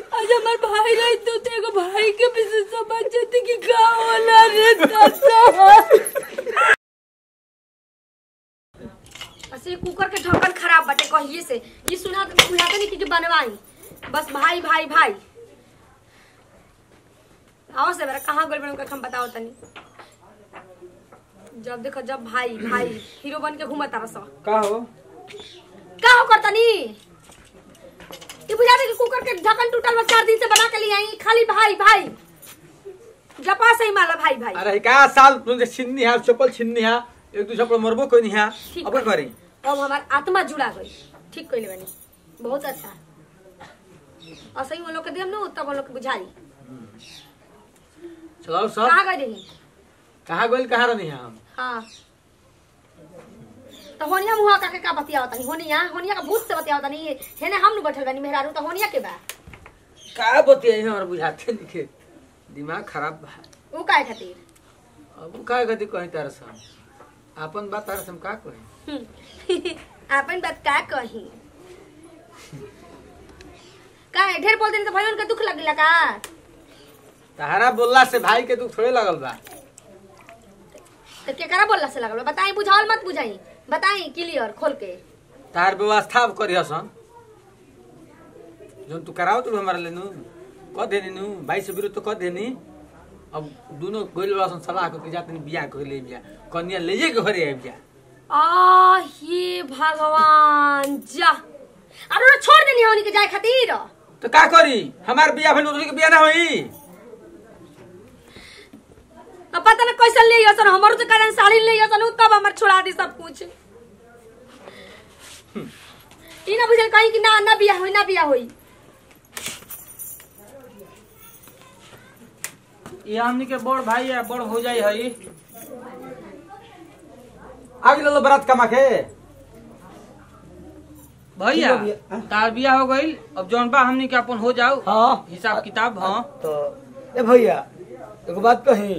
आज हमार भाई रही तो तेरे भाई के भी से समझ जाती कि का होला रे दादा ऐसे कुकर के ढक्कन खराब बटे कहिए से ये सुना तो बुझाते नहीं कि जो बनवाई बस भाई भाई भाई आओ से मेरा कहाँ गोल बन हम बताओ तनी जब देखो जब भाई भाई हीरो बन के घूमता रहा सब का हो का हो करतनी ये बुझाते कि कुकर के ढक्कन टूटल बा चार दिन से बना के लिए आई खाली भाई भाई जपा सही माला भाई भाई अरे का साल तुझे छिन्नी है चप्पल छिन्नी है एक दूसरे पर मरबो कोई नहीं है ठीक अब क्या करी अब हमार आत्मा जुड़ा गई ठीक कइले बनी बहुत अच्छा और सही वो लोग के देम न तब वो लोग के बुझाई चलो सब कहाँ गए रही कहाँ गोल कहाँ रहनी है हम हाँ तो होनिया मुहा का के का बतियाव तनी होनिया होनिया का भूत से बतियाव तनी हेने हम नु बैठल बानी मेहरारू तो होनिया के बा का बतिया है हमारे बुझाते नहीं के दिमाग खराब बा ऊ काहे खातिर अब का गति कहीं तार से अपन बात तार से हम का कहीं हम्म। आपन बात का कही का है? ढेर बोल देने तो भाई उनका दुख लगला का तहरा बोलला से भाई के दुख थोड़े लगल बा तो केकरा बोलला से लगल बा? बताई बुझावल मत बुझाई बताई क्लियर खोल के तार व्यवस्था अब करी हसन जोन तू कराओ तू हमारा लेनु कह देनी नु भाई से विरोध तो कह देनी अब दोनों गोल वाला सलाह करके जाते बियाह कर ले बिया कन्या ले जे के घरे आबि जा आ हे भगवान जा अरे ना छोड़ देनी होनी के जाए खातिर तो का करी हमार बियाह भइल उनके बियाह ना होई अब पता ना कैसे ले यसन हमरो तो कारण साड़ी ले यसन तब हमर छोड़ा दी सब कुछ ई ना बुझल कहीं कि ना ना बियाह होई ना बियाह होई ये हमनी के बड़ भाई है बड़ हो जाई है आगे लो बरात कमा के भैया ठीक है भैया। तार बिया हो गईल अब जौन बा हमनी के अपन हो जाओ हाँ हिसाब किताब हाँ तो ए भैया एगो बात कही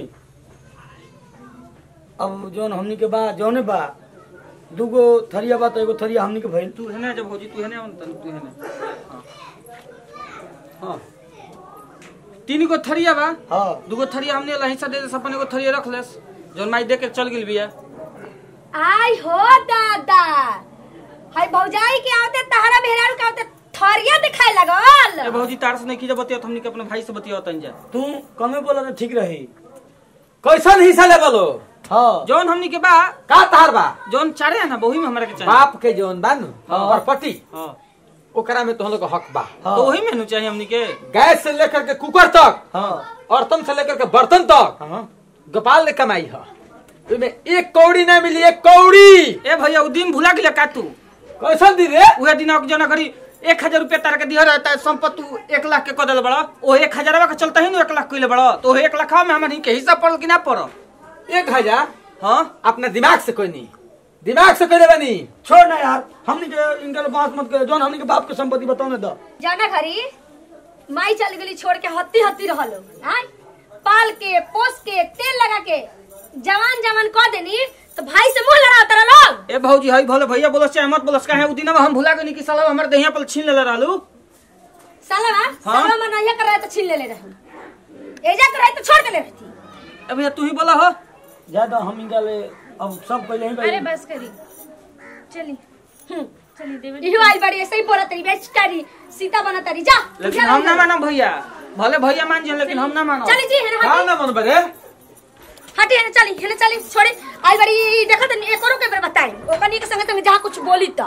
अब जौन हमनी के बा जौने बा दूगो थरिया बा तो एगो थरिया हमनी के भइल तू है ना जब होजी तू है ना तन तू है ना हाँ तीन गो थरिया बा हाँ दूगो थरिया हमने ला हिस्सा दे दे अपन एगो थरिया रख लेस जौन माई दे के चल गेल बिया आई हो दादा हाय भौजाई के आवते तहरा मेहरारू के आवते थरिया दिखाए ए लगल भौजी तार से नहीं की जब बतिया हमनी के अपने भाई से बतिया तन जा तू कमे बोला तो ठीक रही कैसन हिस्सा ले बोलो हाँ जौन हमनी के बा का तार बा जौन चारे है ना वही में हमरा के चाहिए बाप के जौन बा नु हाँ। प्रॉपर्टी हाँ ओकरा में तो हम लोग का हक बा हाँ तो वही में नु चाहिए हमनी के गैस से लेकर के कुकर तक हाँ औरतन से लेकर के बर्तन तक हाँ गोपाल ने कमाई है तुम्हें एक कौड़ी ना मिली एक कौड़ी ए भैया उ दिन भुला गेल का तू कैसन दी रे उहे दिन जना घड़ी एक हजार रुपया तार के दिया रहता है संपत्ति तू एक लाख के कह दिल बड़ा ओ एक हजार का चलता ही ना एक लाख कइले बड़ा तो ओहे एक लाख में हमनी के हिस्सा पड़ल कि ना पड़ल एक हजार हाँ अपना दिमाग से कोई नहीं दिमाग से कोई बनी छोड़ ना यार हमनी के इनका बात मत करे जौन हमनी के बाप के संपत्ति बताओ ना दो जाना घरी माई चल गई छोड़ के हत्ती हत्ती रहलो हाँ पाल के पोस के तेल लगा के जवान जवान कह देनी तो भाई से मुंह लड़ा तारा लोग ए भौजी हई भले भैया बोलस चाहे मत बोलस काहे उ दिन हम भुला गनी कि साला हमर देहिया पर छीन लेले रहलू साला हाँ? साला मना ये कर रहा है तो छीन ले ले रहा एजा कर रहा है तो छोड़ के ले रहती ए भैया तू ही बोला हो ज्यादा हम इनका ले अब सब पहले ही अरे भाई बस करी चली चली देवी इहो आई बड़ी ऐसे ही बोला तरी बेच तारी सीता बना तारी जा लेकिन उठा हम ना ले। मानम भैया भले भैया मान जाए लेकिन हम ना मानो चली जी हेने का हटी ना मन बरे हटी हेने चली हेने चली छोड़ी आई बड़ी देखत नहीं एक औरों के बेर बताई ओकनी के संगे संगे जहां कुछ बोली तो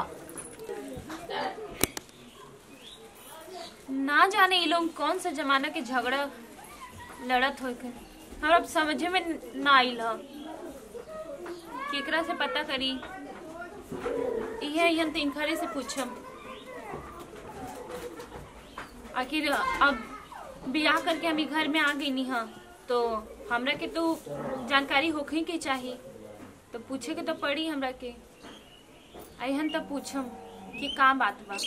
ना जाने ये लोग कौन सा जमाना के झगड़ा लड़त हो के हमरा समझे में ना आइल ह केकरा से पता करी इहे हम तो इनखरे से पूछम आखिर अब बियाह करके हम ई घर में आ गई नी हाँ तो हमरा के तो जानकारी होखे के चाहिए तो पूछे के तो पड़ी हमरा के अहन तो पूछम कि का बात बा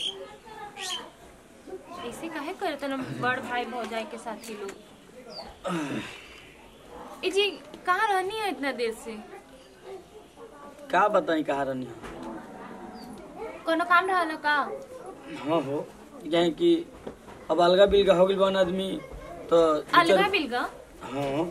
ऐसे काहे करत न बड़ भाई भौजाई के साथी लोग ए जी कहाँ रहनी है इतना देर से का बताई कहा रहनी कोनो काम रहल का हाँ हो यही कि अब अलगा बिलगा हो गइल बन आदमी तो अलगा बिलगा हाँ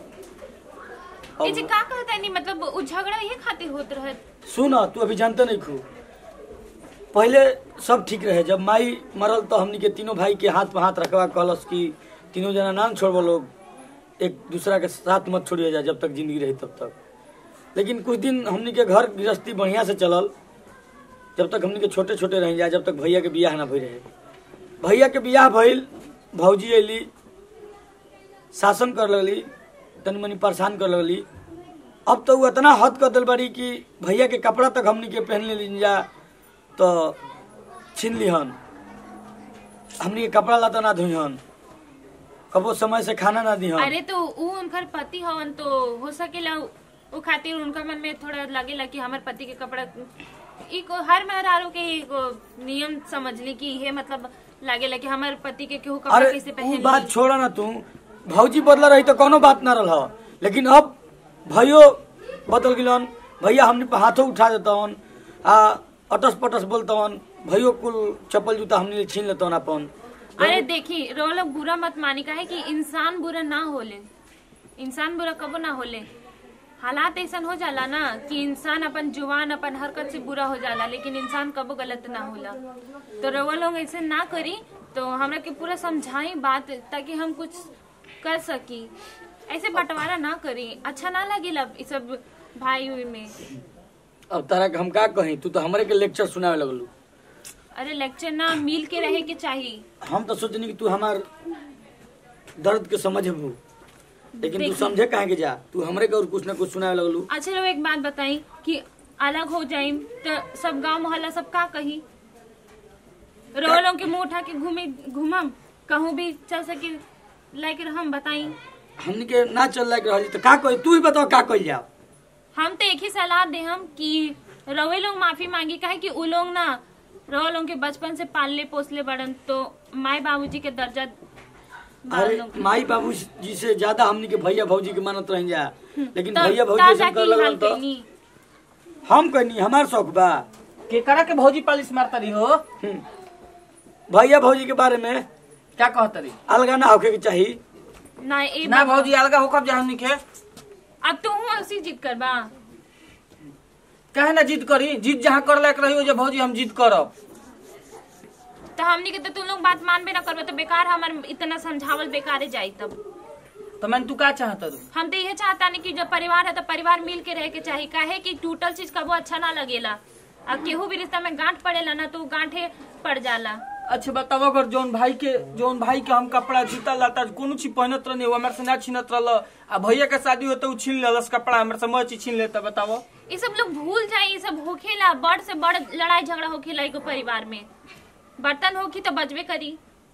ए जे का कहता नहीं मतलब उ झगड़ा ये खातिर होत रहे सुन तू अभी जानते नहीं खू पहले सब ठीक रहे जब माई मरल तो हमनी के तीनों भाई के हाथ पे हाथ रखवा कहलस कि तीनों जना नाम छोड़बो लोग एक दूसरा के साथ मत छोड़िए जा जब तक जिंदगी रही तब तक लेकिन कुछ दिन हमनी के घर गृहस्थी बढ़िया से चलल जब तक हमनी के छोटे छोटे रह जा जब तक भैया के बियाह ना भई रहे भैया के बियाह भइल भौजी अली शासन कर लगली तनी मनी परेशान कर लगली अब तो उ इतना हद कर दिल बाड़ी कि भैया के कपड़ा तक हमनी के पहन ले जा तो छीन लिहन हमनी के कपड़ा लाता ना धोहन कबो समय से खाना ना दिहन अरे तो उ उनकर पति हवन तो हो सकेला उ खातिर उनका मन में थोड़ा लगेला कि हमार पति के कपड़ा ई को हर मेहरारू के ही एगो नियम समझ ली कि ये मतलब लागेला कि हमार पति के केहू कपड़ा अरे कैसे उ पहन बात छोड़ा ना तू भौजी बदला रही तो कोनो बात ना रहा लेकिन अब भाइयों बदल गिलन भैया हमने पे हाथों उठा देतवन आ अटस पटस बोलतवन भैयो कुल चप्पल जूता हमने छीन लेतवन अपन अरे देखी रो लोग बुरा मत मानी का है कि इंसान बुरा ना होले इंसान बुरा कबो ना होले हालात ऐसा हो जाला ना कि इंसान अपन जुबान अपन हरकत से बुरा हो जाला लेकिन इंसान कबो गलत ना होला तो रवा लोग ऐसे ना करी तो हमरा के पूरा समझाई बात ताकि हम कुछ कर सकी ऐसे बंटवारा ना करी अच्छा ना लगेला ई सब भाई हुई में अब तारा के हम का कही तू तो हमरे के लेक्चर सुनावे लगलू अरे लेक्चर ना मिल के रहे के चाहिए हम तो सोचनी कि तू हमार दर्द के समझबू लेकिन तू देखी। समझे काहे के जा तू हमरे के और कुछ ना कुछ सुनावे लगलू अच्छा लोग एक बात बताई कि अलग हो जाइम तो सब गांव मोहल्ला सब का कही रोलों के मुंह उठा के घूमे घूमम कहूँ भी चल सके लाइक हम बताई हमनी के ना चल लायक रहली तो का कही तू ही बताओ का कही जा हम तो एक ही सलाह दे हम कि रवे लोग माफी मांगी काहे कि उ लोग ना रवा लोग के बचपन से पालले पोसले बड़न तो माई बाबूजी के दर्जा बाल अरे लोग के। माई बाबू जी से ज्यादा हमनी के भैया भौजी के मानत रह जा लेकिन तब- भैया तब भौजी ऐसा जाके कर ई हाल लगन तो कइनी। हम कहनी हमार शौक बा केकरा के भौजी पालिश मारता रही हो हम्म। भैया भौजी के बारे में क्या कहता रही अलगा ना होके के चाहिए ना ए ना भौजी अलगा होकर जा हमनी के अब तू हूँ उसी जिद करबा काहे ना जिद करी जिद जहाँ कर लायक रही हो जो भौजी हम जिद करब तो हमनी के तो तुम लोग बात मानबे ना करबे तो बेकार हमार इतना समझावल बेकारे जाई तब तो मैंने तू का चाहता रू हम तो ये चाहता नहीं कि जब परिवार है तो परिवार मिल के रह के चाहिए काहे कि टूटल चीज कबो अच्छा ना लगेला अब केहू भी रिश्ता में गांठ पड़ेला ना तो उ गांठे पड़ जाला अच्छा बताओ अगर जोन भाई के जोन भाई के हम कपड़ा जूता लाता कोनो चीज पहनत रहने वो हमारे से ना छीनत रहल आ भैया के शादी होता उ छीन लेलस कपड़ा हमारे से मैं चीज छीन लेता बताओ ये सब लोग भूल जाए ये सब होखेला बड़ से बड़ लड़ाई झगड़ा होखेला एगो परिवार में बर्तन होखी तो बजबे करी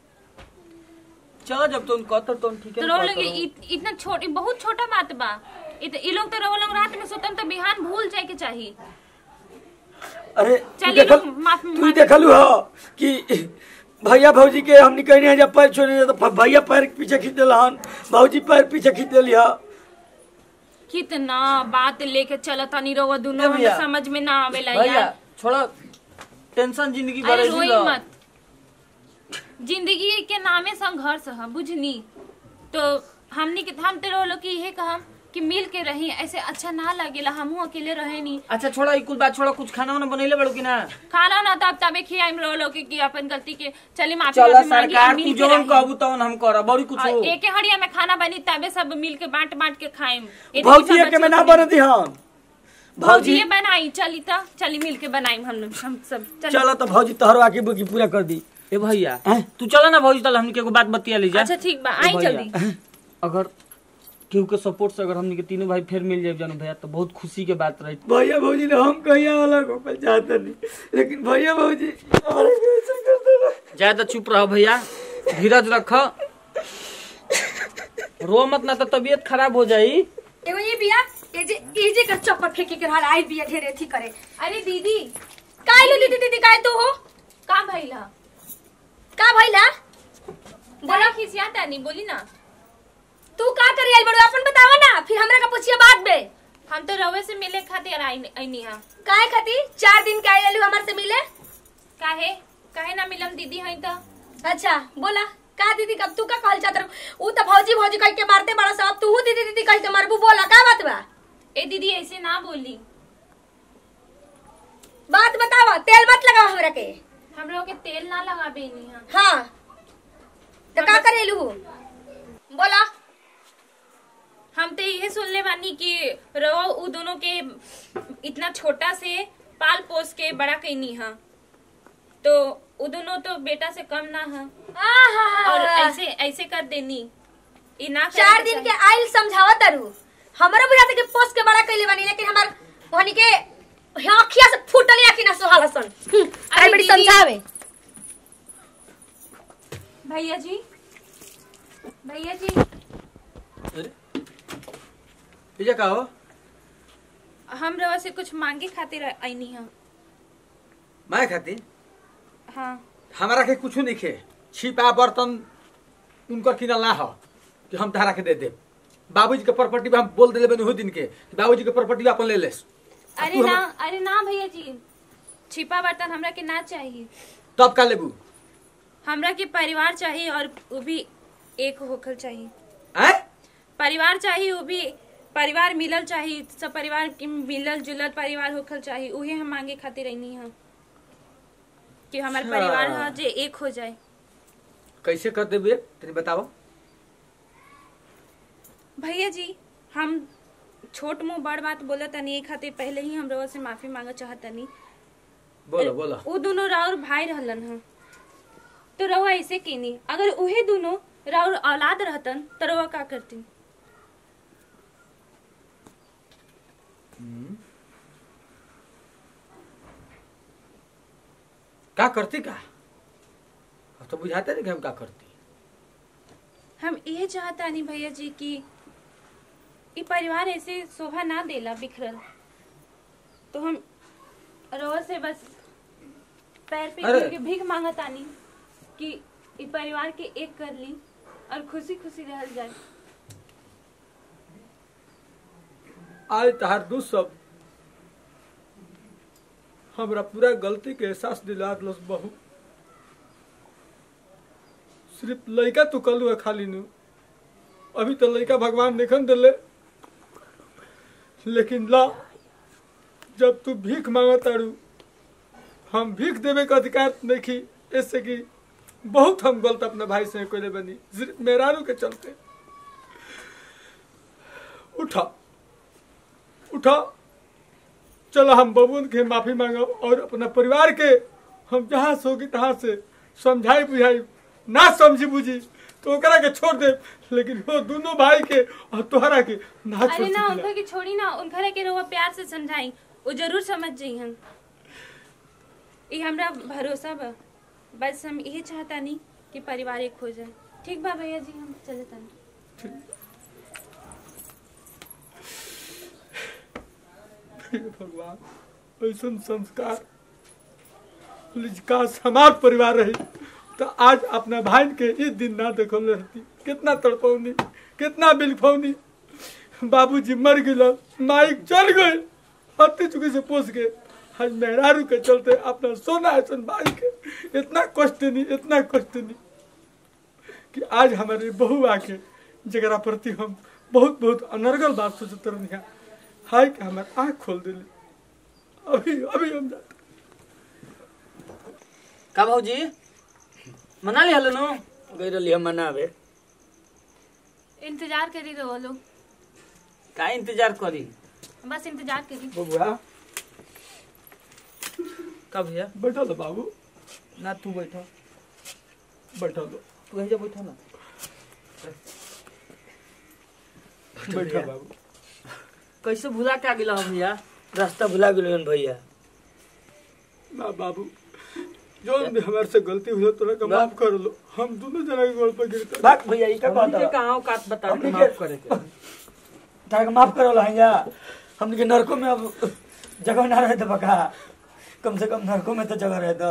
चलो जब तुम कहते तो ठीक तो है रो लोग इत- इतना छोटी बहुत छोटा बात बा इत- ई लोग तो रो लोग रात में सुतम तो बिहान भूल जाए के चाहिए अरे तू चलिए देखल लोग माफ- तू माफ- देखलू हो कि भैया भौजी के हमनी कहनी है जब पैर छोड़ने तो फ- भैया पैर के पीछे खींच दिलहन भौजी पैर पीछे खींच दिली ह कितना बात लेके चलता नहीं रहो ए दोनों भैया। हमें समझ में ना आवेला भैया यार छोड़ो टेंशन जिंदगी अरे भरे रोई जी लो। मत जिंदगी के नामे संघर्ष है बुझनी तो हमनी के हम तो रोलो कि यहे कहम कि मिल के रही ऐसे अच्छा ना लगेला हमहू अकेले रहे नहीं अच्छा छोड़ा ई कुल बात छोड़ो कुछ खाना वाना बनैले बड़ो कि ना खाना ना तब तबे खियाइम रोलो के कि अपन गलती के चली माफी चलो माफी मांगी सरकार मिल तू के जौन रही। कहबू तौन हम करब बड़ी कुछ और एके हड़िया में खाना बनी तबे सब मिल के बांट बांट के खाइम ए तो भौजी सब के में ना बच्चों के- बन दिहन भौजी बनाई चली तो चली मिल के बनाई हम लोग हम सब चली चलो तो भौजी तोहरो आके बुकी पूरा कर दी ए भैया हैं? तू चलो ना भौजी तल हमनी के एगो बात बतिया ली जा अच्छा ठीक बा ए आई भैया, जल्दी अगर केहू के सपोर्ट से अगर हमनी के तीनों भाई फिर मिल जाए जानू भैया तो बहुत खुशी के बात रही भैया भौजी ने हम कहीं अलग हो चाहते नहीं लेकिन भैया भौजी हमारे को ऐसे करते ना ज्यादा चुप रहो भैया धीरज रख रो मत ना तो तबीयत खराब हो जाई एगो ये बिया ये जे ये जे का चप्पल फेंके के रहल आई बिया ढेरे थी करे अरे दीदी काहे लो दीदी दीदी काहे तू हो का भइला का भइला बोला खिसिया तानी बोली ना तू का करे आइल बड़ो अपन बतावा ना फिर हमरा का पूछिए बात बे हम तो रवे से मिले खातिर आई आईनी हा काहे खाती चार दिन के आइल हमारे से मिले काहे काहे ना मिलम दीदी हई तो अच्छा बोला का दीदी कब तू का कहल चाहत ऊ तो भौजी भौजी कह के मारते बड़ा सा अब तू दीदी दीदी कह के मारबू बोला का बात बा ए दीदी ऐसे ना बोली बात बतावा तेल मत लगाओ हमरा के हम लोग के तेल ना लगा बेनी है हाँ तो का करेलू बोला हम तो यही सुनले बानी कि रहो उ दोनों के इतना छोटा से पाल पोस के बड़ा कैनी है तो उ दोनों तो बेटा से कम ना है और ऐसे ऐसे कर देनी ई ना करे चार के दिन के चाही। आइल समझावा तरू हमरा बुझाते कि पोस्ट के बड़ा कैले बानी लेकिन हमार वहनी के आँखिया से फूटल आँखी ना सोहाला सन अरे बड़ी दीदी। समझावे भैया जी भैया जी अरे ये का हो हम रवा से कुछ मांगे खातिर आईनी है मैं खाती हाँ हमारा के कुछ नहीं खे छिपा बर्तन उनकर किनल ना हो कि हम तहरा के दे दे बाबूजी के प्रॉपर्टी पे हम बोल दिले बनी दिन के कि बाबूजी के प्रॉपर्टी अपन ले लेस अरे तू हम- ना अरे ना भैया जी छिपा बर्तन हमरा के ना चाहिए तब का लेबू हमरा के परिवार चाहिए और वो भी एक होखल चाहिए आय परिवार चाहिए वो भी परिवार मिलल चाहिए सब परिवार के मिलल जुलल परिवार होखल चाहिए उहे हम मांगे खातिर रहनी है कि हमार अच्छा। परिवार है जे एक हो जाए कैसे कर देबे तनी बताओ भैया जी हम छोट मुंह बड़ बात बोला तनी एक खातिर पहले ही हम रउआ से माफी मांगे चाहतनी बोलो बोलो वो दोनों राउर भाई रहलन ह तो रउआ ऐसे केनी अगर उहे दोनों राउर औलाद रहतन तो रउआ का करती का करती का अब तो बुझाते नहीं कि हम का करती हम ये चाहता नहीं भैया जी कि ई परिवार ऐसे शोभा ना देला बिखरल तो हम रउआ से बस पैर पे अरे। गिर के भीख मांगतानी कि ई परिवार के एक कर ली और खुशी खुशी रहल जाए आज तहार दू सब हमरा पूरा गलती के एहसास दिला दिलस बहू सिर्फ लड़का तू कलू है खाली नु अभी तो लड़का भगवान देखन दिले लेकिन ला जब तू भीख मांगा तारू हम भीख देवे का अधिकार नहीं ऐसे कि बहुत हम गलत अपने भाई से कोई बनी सिर्फ मेहरारू के चलते उठा उठा चलो हम बबून के माफी मांगो और अपना परिवार के हम जहाँ से होगी तहाँ से समझाई बुझाई ना समझी बुझी तो ओकरा के छोड़ दे लेकिन वो दोनों भाई के और तोहरा के ना छोड़ अरे ना सकेला। उनका की छोड़ी ना उनका के रउआ प्यार से समझाई वो जरूर समझ जाई हम ये हमरा भरोसा बा बस हम ये चाहता नहीं कि परिवार एक हो जाए ठीक बा भैया जी हम चले तनी हे भगवान ऐसा संस्कार काश हमार परिवार रही तो आज अपना भाई के इस दिन ना देखल रहती कितना तड़पौनी कितना बिलफौनी बाबूजी मर गए माइक चल गए हत्ती चुकी से पोस गए आज मेहरारू के चलते अपना सोना ऐसा भाई के इतना कष्ट नहीं इतना कष्ट नहीं कि आज हमारे बहू आके जरा प्रति हम बहुत बहुत अनर्गल बात सोचते रहनी हाय के हमार आँख खोल दिली अभी अभी हम जाते का भाजी मना लिया नु गई रही हम मनावे इंतजार करी रहो लोग का इंतजार करी बस इंतजार करी बबुआ का भैया बैठा लो बाबू ना तू बैठा बैठा लो तू यही जा बैठा ना बैठा बाबू कैसे भुला के आ गेला हम भैया रास्ता भुला गेल भैया ना बाबू जो भी हमारे से गलती हुई तो का माफ कर लो हम दोनों जना के गोड़ पर गिरते भाग भैया ई का हमनी के कहता कहाँ औकात बता के हमनी माफ के- करे के ताके माफ करो लहंगा हमने के नरकों में अब जगह ना रहे तो बका कम से कम नरकों में तो जगह रहे तो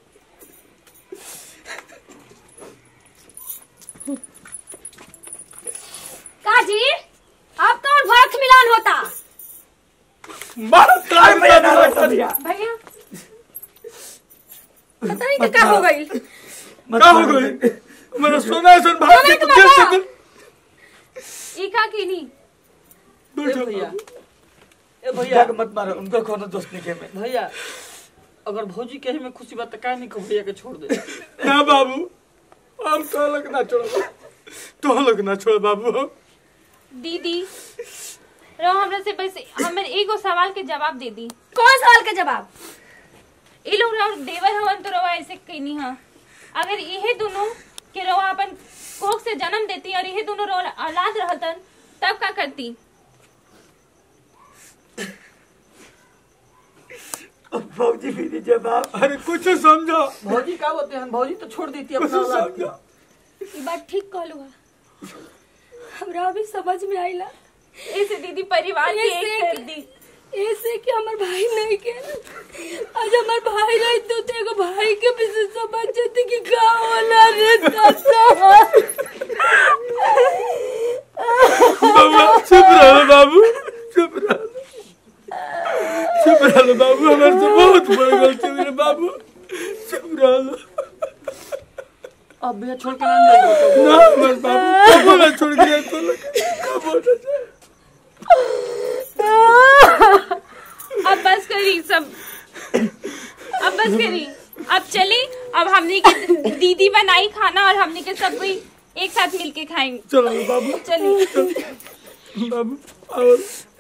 काजी अब कौन भरत मिलान होता मार अरे भैया ना बैठो भैया भैया पता नहीं कि का हो गई का हो गई मेरा सोना ऐसा भाई के सोना तू के कैसे बाबा। दे ई का कीनी ए भैया ए भैया भैया के मत मारो उनका कोनो दोस्त नहीं के में भैया अगर भौजी के ही में खुशी बात का नहीं को भैया के छोड़ दे ना बाबू हम तो लोग ना छोड़ तो लोग ना छोड़ बाबू हम दीदी रो हमरा से बस हमर एगो सवाल के जवाब दे दी कौन सवाल के जवाब ई लोग रहो देवर हवन तो रवा ऐसे कहनी हा अगर इहे दोनों के रवा अपन कोख से जन्म देती और इहे दोनों रवा औलाद रहतन तब का करती भौजी भी दी जवाब अरे कुछ समझो भौजी का बोलते हैं भौजी तो छोड़ देती कुछ अपना औलाद के। समझो ये बात ठीक कहलू हा हमरा अभी समझ में आइला ऐसे दीदी परिवार के ऐसे एक कर दी ऐसे कि हमार भाई नहीं के आज हमार भाई रही तो तेरे भाई के भी से समझ जाती कि का होला रे दादा बाबू चुप रहो बाबू चुप रहो चुप रहो बाबू हमारे से बहुत बड़ी गलती हुई रे बाबू चुप रहो अब भैया छोड़ के ना जाएगा ना हमारे बाबू कबो ना छोड़ के जाए तो लोग कबो ना जाए अब बस करी सब अब बस करी अब चली अब हमने के दीदी बनाई खाना और हमने के सब कोई एक साथ मिलके खाएंगे चलो बाबू चलिए बाबू और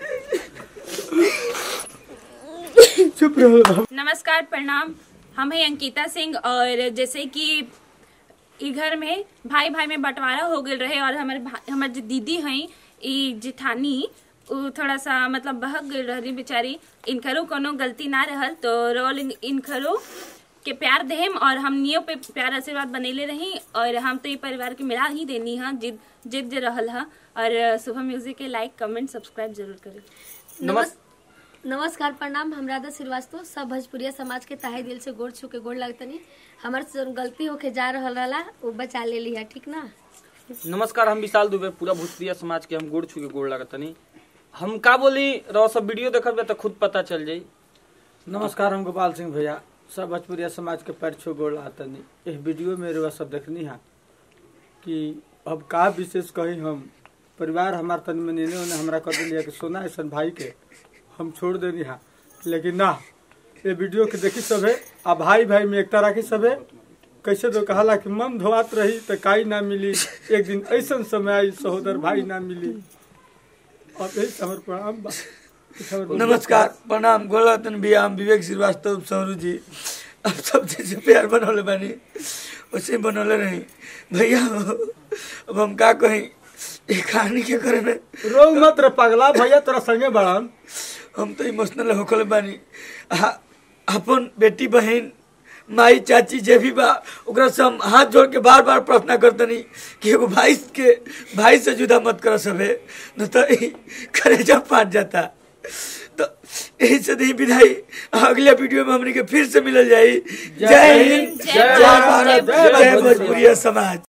चुप रहो बाबू नमस्कार प्रणाम हम हैं अंकिता सिंह और जैसे कि ई घर में भाई भाई में बंटवारा हो गए रहे और हमारे भा- हमार जो दीदी हैं ई जिठानी उ थोड़ा सा मतलब बहक गई रही बेचारी इनकरो कोनो गलती ना रहल तो रोल इन- इनकरो के प्यार देहम और हमनियो पे प्यार आशीर्वाद बनैले रही और हम तो ये परिवार के मिला ही देनी है जिद जिद जे रहल है और शुभम म्यूजिक के लाइक कमेंट सब्सक्राइब जरूर करें नमस् नमस्कार प्रणाम हम राधा श्रीवास्तव सब भोजपुरिया समाज के ताहे दिल से गोड़ छू के गोड़ लगतनी हमार से जौन गलती होके जा रहल रहला वो बचा ले लिया ठीक ना नमस्कार हम विशाल दुबे पूरा भोजपुरिया समाज के हम गोड़ छू के गोड़ लगतनी हम का बोली रहो सब वीडियो देखब तो खुद पता चल जाई नमस्कार हम गोपाल सिंह भैया सब भोजपुरिया समाज के पैर छो गोड़ तनी इस वीडियो में रुआ सब देखनी है कि अब का विशेष कही हम परिवार हमार तनी में नेने ओने हमरा कर दिलिया कि सोना ऐसा भाई के हम छोड़ देनी है लेकिन ना ये वीडियो के देखी सबे आ भाई भाई में एकता राखी सबे कैसे तो कहला कि मन धोआत रही तो काई ना मिली एक दिन ऐसा समय आई सहोदर भाई ना मिली और यही से हमर प्रणाम बा हमर नमस्कार प्रणाम गोलतन भैया हम विवेक श्रीवास्तव सौरू जी अब सब जैसे प्यार बनौले बानी वैसे ही बनौले रही भैया अब हम का कहीं ये कहानी के करे में रोग मत रे पगला भैया तोरा संगे बड़ान हम तो इमोशनल होकल बानी आ- अपन बेटी बहन माई चाची जे भी बा ओकरा से हम हाथ जोड़ के बार बार प्रार्थना करतनी कि एगो भाई के भाई से जुदा मत कर सबे न तो ई कलेजा फाट जाता तो यही से नहीं विदाई अगले वीडियो में हमने के फिर से मिलल जाई जय हिंद जय जय भारत भारत, जय भोजपुरिया समाज